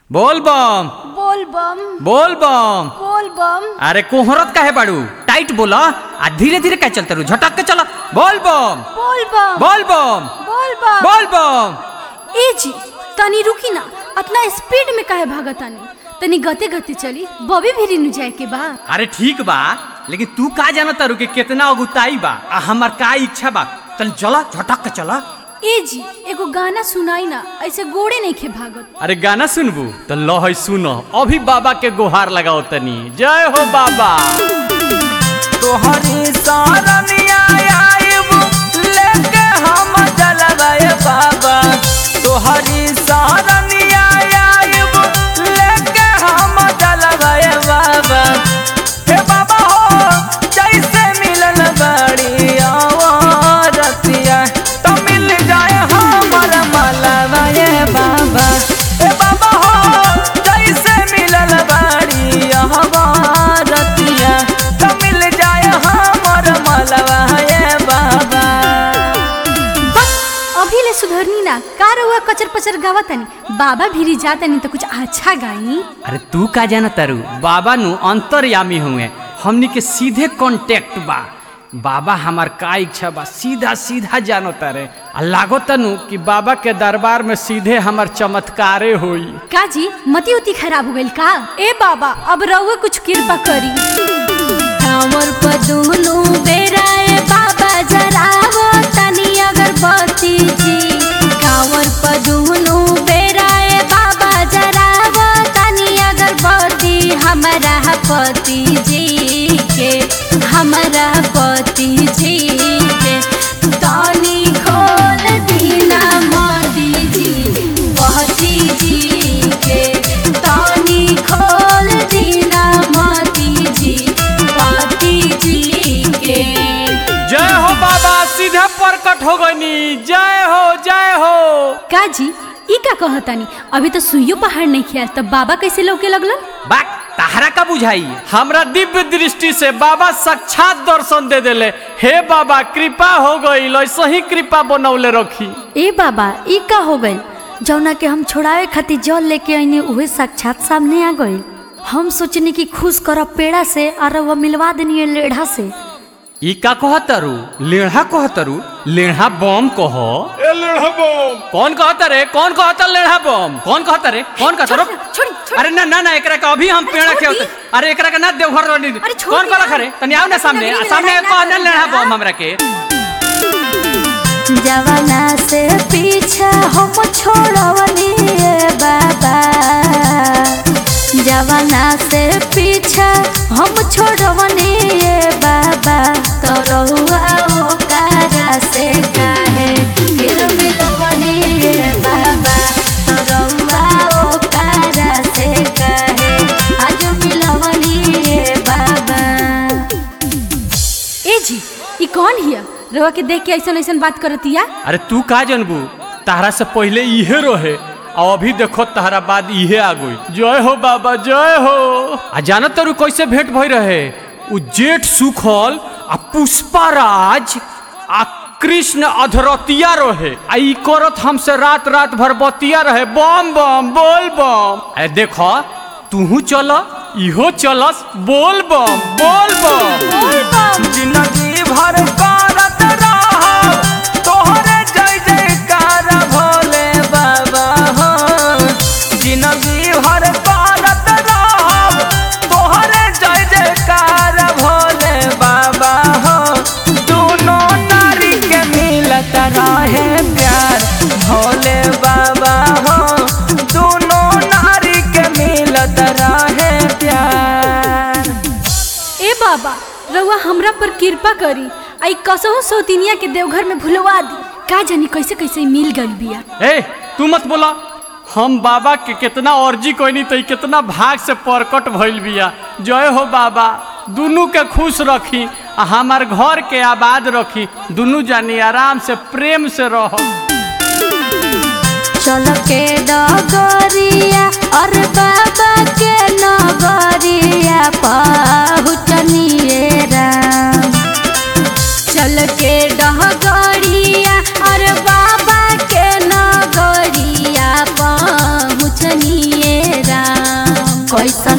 बोल बम बोल बम बोल बम बोल बम अरे कोहरत काहे बाड़ू टाइट बोला आ धीरे धीरे का चलते रू झटक के चला बोल बम बोल बम बोल बम बोल बम बोल बम ए जी तनी रुकी ना अपना स्पीड में काहे भागतानी तनी गते गते चली बबी भी नु जाए के बा अरे ठीक बा लेकिन तू का जाना तारू कि कितना अगुताई बा आ हमार का इच्छा बा चल चला झटक के चला ए जी एगो गाना सुनाई ना ऐसे गोड़े नहीं खे भागत अरे गाना सुनबू तो लो है सुनो अभी बाबा के गुहार लगाओ तनी जय हो बाबा तोहरी सारनिया आइब लेके हम जलवाए बाबा तोहरी सारनिया आइब लेके हम जलवाए बाबा हे बाबा हो जैसे मिलल बड़ी रतिया तो मिल जाए हमर मलवाए बाबा हे बाबा हो जैसे मिलल बड़ी रतिया तो मिल जाए हमर मलवाए बाबा बस अभी ले सुधरनी ना का रहुआ कचर पचर गावतानी बाबा भीरी जातानी तो कुछ अच्छा गाई अरे तू का जाना तारू बाबा नु अंतर्यामी हुए हमनी के सीधे कांटेक्ट बा बाबा हमार का इच्छा बा सीधा सीधा जानो तारे आ लागो तनु कि बाबा के दरबार में सीधे हमार चमत्कारे होई का जी मती उती खराब हो गइल का ए बाबा अब रहुआ कुछ कृपा करी कांवर पर दोनों बेराए बाबा जरावो तनी अगरबत्ती जी कांवर पर दोनों बेराए बाबा जरावो तनी अगरबत्ती हमारा पति जी के हमारा पति जी के तनी खोल दीना मोदी जी पति जी के तनी खोल दीना मोदी जी पति जी के जय हो बाबा सीधे प्रकट हो गनी जय हो जय हो का जी ई का कहतानी अभी तो सुइयो पहाड़ नहीं खिया तब बाबा कैसे लौके लगलन बाक तहरा का बुझाई हमरा दिव्य दृष्टि से बाबा साक्षात दर्शन दे देले हे बाबा कृपा हो गई ऐसे ही कृपा बनौले रखी ए बाबा ई का हो गइल जौना के हम छोड़ावे खातिर जल लेके आईने उहे साक्षात सामने आ गइल हम सोचनी कि खुश करब पेड़ा से और वो मिलवा देनी लेढ़ा से ई का कहतरू लेढ़ा कहतरू लेढ़ा बम कह ए लेढ़ा बम कौन कहता रे कौन कहता लेढ़ा बम कौन कहता रे कौन कहता रो छोड़ी छोड़ी अरे ना ना ना एकरा का अभी हम अरे पेड़ा छोड़ के दी। अरे एकरा का ना देवघर वाली अरे छोड़ कौन दी कहला ना। खरे तनी आओ ना सामने लगी सामने लड़ाई कह ना ना लेढ़ा करी बम ना। हमरा के जवाना से पीछा हम छोड़वनी ए बाबा जवाना से पीछा हम छोड़वनी ए बाबा तो रहुआ ओकारा से काहे फिर मिलवनी ए बाबा तो रहुआ ओकारा से काहे आज मिलवनी ए बाबा ए जी ई कौन हिया रहुआ के देख के ऐसन ऐसन बात करतिया अरे तू का जनबू तहरा से पहले इहे रहे और अभी देखो तहरा बाद इहे आ गई जय हो बाबा जय हो आ जानत तरू कैसे भेंट भई रहे उ जेठ सुखल आ पुष्पाराज आ कृष्ण अधरतिया रहे आ ई करत हमसे रात रात भर बतिया रहे बम बम बोल बम अरे देखो तूहू चल इहो चलस बोल बम बोल बम जिंदगी भर करत रहब तोहरे जय जयकार भोले बाबा हो जिंदगी भर करत रहब तोहरे जय जयकार भोले बाबा हो दोनों नारी के मिलत रहे प्यार भोले बाबा हो दोनों नारी के मिलत रहे प्यार ए बाबा रहुआ हमरा पर कृपा करी आई कसहु सौतिनिया के देवघर में भुलवा दी का जानी कैसे कैसे मिल गइल बिया ए तू मत बोला हम बाबा के कितना अर्जी कोई तो कितना भाग से प्रकट भइल बिया जय हो बाबा दुनू के खुश रखी आ हमार घर के आबाद रखी दुनू जानी आराम से प्रेम से रहो चल के डगरिया और बाबा के नगरिया पहुँचनिए राम चल के डहगड़िया और बाबा के नगरिया पहुँचनिए कैसन